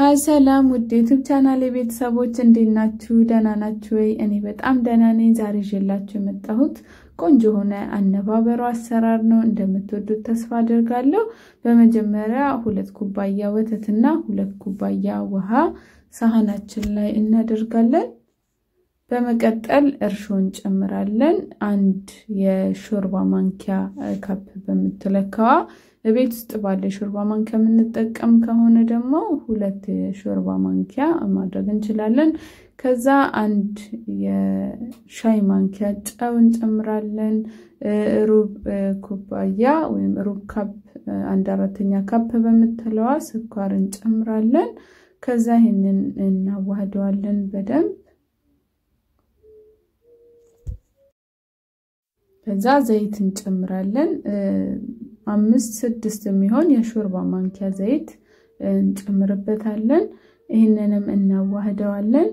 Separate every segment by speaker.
Speaker 1: ሀይ ሰላም ውድ ዩቱብ ቻናል የቤተሰቦች እንዴት ናችሁ? ደህና ናችሁ ወይ? እኔ በጣም ደህና ነኝ። ዛሬ ይዤላችሁ የመጣሁት ቆንጆ የሆነ አነባበሮ አሰራር ነው። እንደምትወዱት ተስፋ አድርጋለሁ። በመጀመሪያ ሁለት ኩባያ ወተትና ሁለት ኩባያ ውሃ ሳህናችን ላይ እናደርጋለን። በመቀጠል እርሾ እንጨምራለን። አንድ የሾርባ ማንኪያ ካፕ በምትለካዋ ቤት ውስጥ ባለ የሾርባ ማንኪያ የምንጠቀም ከሆነ ደግሞ ሁለት የሾርባ ማንኪያ ማድረግ እንችላለን። ከዛ አንድ የሻይ ማንኪያ ጨው እንጨምራለን። ሩብ ኩባያ ወይም ሩብ ካፕ አንድ አራተኛ ካፕ በምትለዋ ስኳር እንጨምራለን። ከዛ ይህንን እናዋህደዋለን በደንብ ከዛ ዘይት እንጨምራለን። አምስት ስድስት የሚሆን የሾርባ ማንኪያ ዘይት እንጨምርበታለን። ይህንንም እናዋህደዋለን።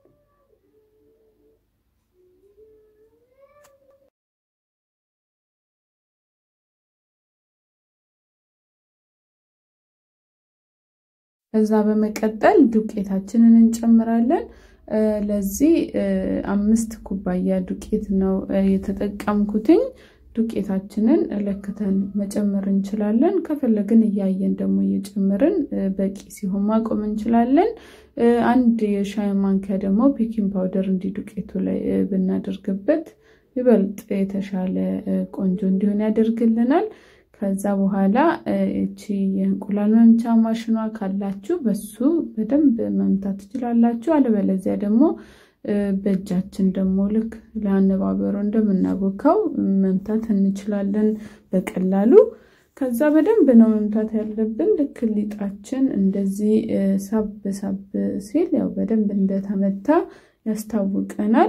Speaker 1: ከዛ በመቀጠል ዱቄታችንን እንጨምራለን። ለዚህ አምስት ኩባያ ዱቄት ነው የተጠቀምኩትኝ። ዱቄታችንን ለክተን መጨመር እንችላለን። ከፈለግን እያየን ደግሞ እየጨመርን በቂ ሲሆን ማቆም እንችላለን። አንድ የሻይ ማንኪያ ደግሞ ቤኪንግ ፓውደር እንዲህ ዱቄቱ ላይ ብናደርግበት ይበልጥ የተሻለ ቆንጆ እንዲሆን ያደርግልናል። ከዛ በኋላ እቺ የእንቁላል መምቻ ማሽኗ ካላችሁ በሱ በደንብ መምታት ትችላላችሁ። አለበለዚያ ደግሞ በእጃችን ደግሞ ልክ ለአነባበሮ እንደምናቦካው መምታት እንችላለን በቀላሉ። ከዛ በደንብ ነው መምታት ያለብን። ልክ ሊጣችን እንደዚህ ሳብ ሳብ ሲል ያው በደንብ እንደተመታ ያስታውቀናል።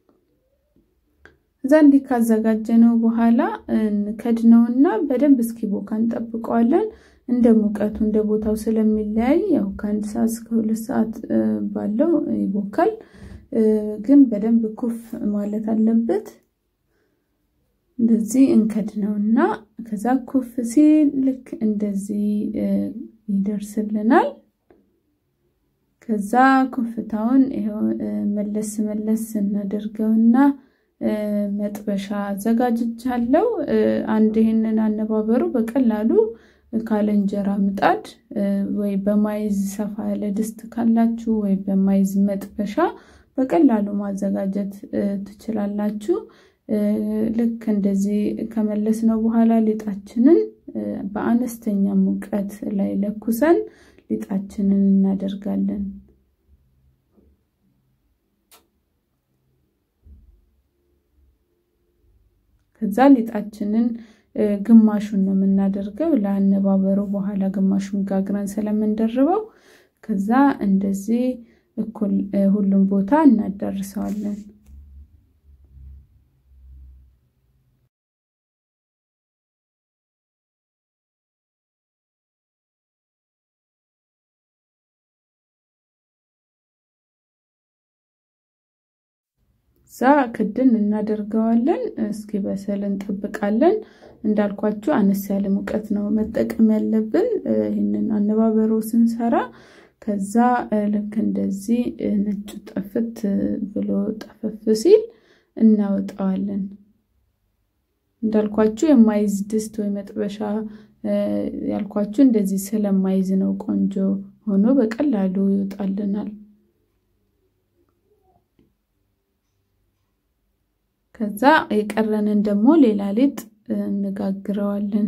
Speaker 1: እዛ እንዲህ ካዘጋጀነው በኋላ ከድነውና በደንብ እስኪቦካ እንጠብቀዋለን። እንደ ሙቀቱ እንደ ቦታው ስለሚለያይ ያው ከአንድ ሰዓት እስከ ሁለት ሰዓት ባለው ይቦካል። ግን በደንብ ኩፍ ማለት አለበት። እንደዚህ እንከድነውና ከዛ ኩፍ ሲል ልክ እንደዚህ ይደርስልናል። ከዛ ኩፍታውን ይኸው መለስ መለስ እናደርገውና መጥበሻ አዘጋጅቻለሁ። አንድ ይህንን አነባበሩ በቀላሉ ካለ እንጀራ ምጣድ ወይ በማይዝ ሰፋ ያለ ድስት ካላችሁ ወይ በማይዝ መጥበሻ በቀላሉ ማዘጋጀት ትችላላችሁ። ልክ እንደዚህ ከመለስ ነው በኋላ ሊጣችንን በአነስተኛ ሙቀት ላይ ለኩሰን ሊጣችንን እናደርጋለን። ከዛ ሊጣችንን ግማሹን ነው የምናደርገው ለአነባበሩ በኋላ ግማሹን ጋግረን ስለምንደርበው ከዛ እንደዚህ እኩል ሁሉም ቦታ እናዳርሰዋለን። እዛ ክድን እናደርገዋለን። እስኪ በሰል እንጠብቃለን። እንዳልኳችሁ አነስ ያለ ሙቀት ነው መጠቀም ያለብን ይህንን አነባበሮ ስንሰራ። ከዛ ልክ እንደዚህ ነጩ ጠፍት ብሎ ጠፈፍ ሲል እናወጣዋለን። እንዳልኳችሁ የማይዝ ድስት ወይ መጥበሻ ያልኳችሁ እንደዚህ ስለማይዝ ነው ቆንጆ ሆኖ በቀላሉ ይወጣልናል። ከዛ የቀረንን ደግሞ ሌላ ሊጥ እንጋግረዋለን።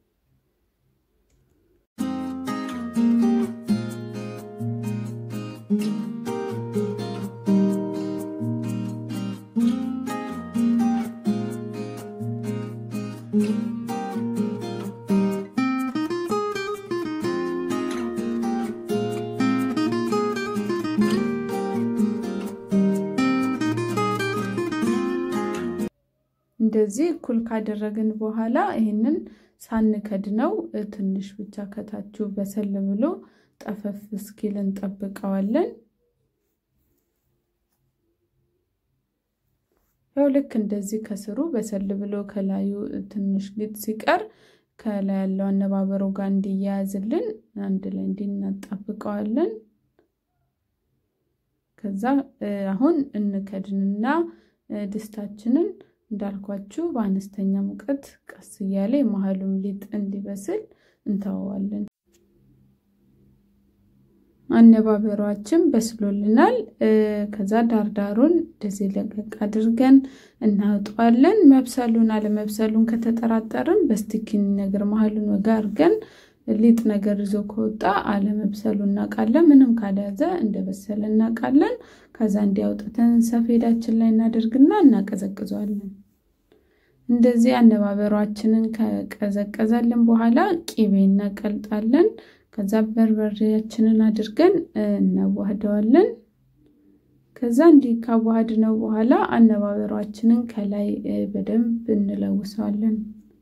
Speaker 1: እንደዚህ እኩል ካደረግን በኋላ ይህንን ሳንከድነው ትንሽ ብቻ ከታችሁ በሰል ብሎ ጠፈፍ እስኪል እንጠብቀዋለን። ያው ልክ እንደዚህ ከስሩ በሰል ብሎ ከላዩ ትንሽ ሊጥ ሲቀር ከላይ ያለው አነባበሩ ጋር እንዲያያዝልን አንድ ላይ እንዲናጣብቀዋለን። ከዛ አሁን እንከድንና ድስታችንን እንዳልኳችሁ በአነስተኛ ሙቀት ቀስ እያለ የመሀሉም ሊጥ እንዲበስል እንተወዋለን። አነባበሯችን በስሎልናል። ከዛ ዳርዳሩን እንደዚህ ለቀቅ አድርገን እናውጠዋለን። መብሰሉን አለመብሰሉን ከተጠራጠርን በስቲኪኒ ነገር መሀሉን ወጋ አድርገን ሊጥ ነገር ይዞ ከወጣ አለመብሰሉ እናውቃለን። ምንም ካልያዘ እንደበሰለ እናውቃለን። ከዛ እንዲያውጥተን ሰፌዳችን ላይ እናደርግና እናቀዘቅዘዋለን። እንደዚህ አነባበሯችንን ከቀዘቀዘልን በኋላ ቂቤ እናቀልጣለን። ከዛ በርበሬያችንን አድርገን እናዋህደዋለን። ከዛ እንዲህ ካዋሃድ ነው በኋላ አነባበሯችንን ከላይ በደንብ እንለውሰዋለን።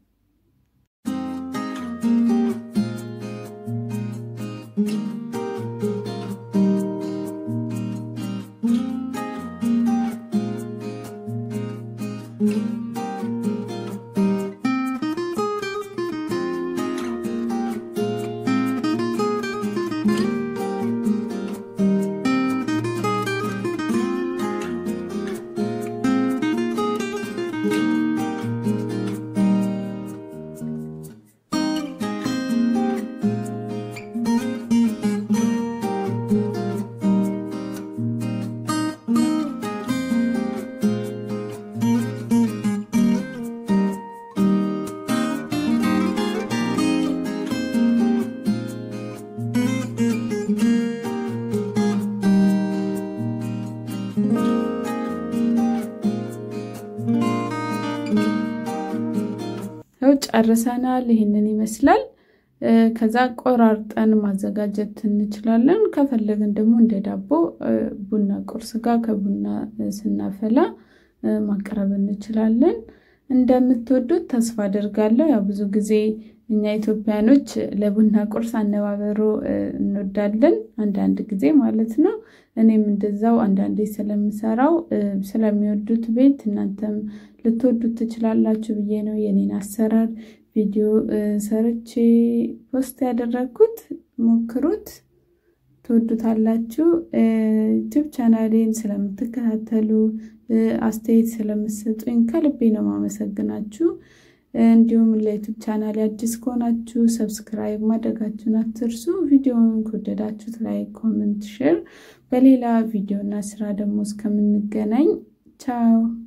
Speaker 1: ያው ጨርሰናል። ይህንን ይመስላል። ከዛ ቆራርጠን ማዘጋጀት እንችላለን። ከፈለግን ደግሞ እንደ ዳቦ ቡና ቁርስ ጋር ከቡና ስናፈላ ማቅረብ እንችላለን። እንደምትወዱት ተስፋ አድርጋለሁ። ያው ብዙ ጊዜ እኛ ኢትዮጵያኖች ለቡና ቁርስ አነባበሮ እንወዳለን፣ አንዳንድ ጊዜ ማለት ነው። እኔም እንደዛው አንዳንዴ ስለምሰራው ስለሚወዱት ቤት እናንተም ልትወዱት ትችላላችሁ ብዬ ነው የኔን አሰራር ቪዲዮ ሰርቼ ፖስት ያደረግኩት። ሞክሩት፣ ትወዱታላችሁ። ዩቲዩብ ቻናሌን ስለምትከታተሉ አስተያየት ስለምሰጡኝ ከልቤ ነው ማመሰግናችሁ። እንዲሁም ለዩቱብ ቻናል አዲስ ከሆናችሁ ሰብስክራይብ ማድረጋችሁን አትርሱ። ቪዲዮውን ከወደዳችሁት ላይክ፣ ኮመንት፣ ሼር። በሌላ ቪዲዮ እና ስራ ደግሞ እስከምንገናኝ ቻው።